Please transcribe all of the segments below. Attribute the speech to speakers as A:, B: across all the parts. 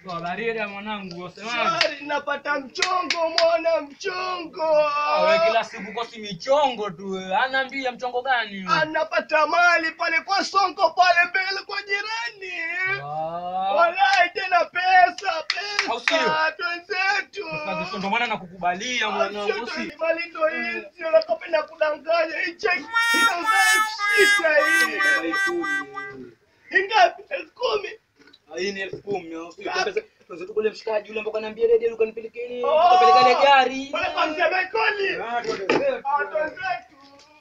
A: Toa barida mwanangu, wasemaje?
B: Shari, napata mchongo mwana mchongo.
A: Ah, wewe kila siku kosi michongo tu. wewe. Anaambia mchongo gani?
B: Anapata mali pale kwa Sonko pale mbele kwa jirani.
A: Ah.
B: Walai tena pesa,
A: Au sio?
B: pesa twenzetu.
A: Sasa ndio maana nakukubalia mwanangu, si?
B: Mali ndo hizi, unakopenda kudanganya. Hii cheki inauza elfu sita hii. Ingapi? Elfu kumi?
A: Hii ni elfu kumi. au sio? Pesa- pesa tu kule mshikaji yule mpaka niambia redio ukanipelekea nini?
B: Oh.
A: Ukapeleka ile gari.
B: Pale kwa mzee Michael.
A: Ah, twende zetu.
B: Ah, twenzetu.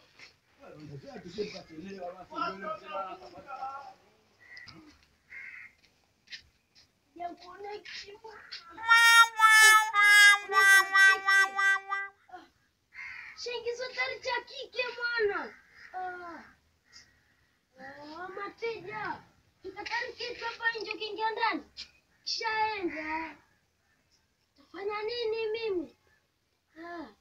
C: Shingizo tari cha kike mwana. Ah. Ah, mateja. Tukatari kitu hapa nje ukiingia ndani. Kishaenda. Tafanya nini mimi? Ah.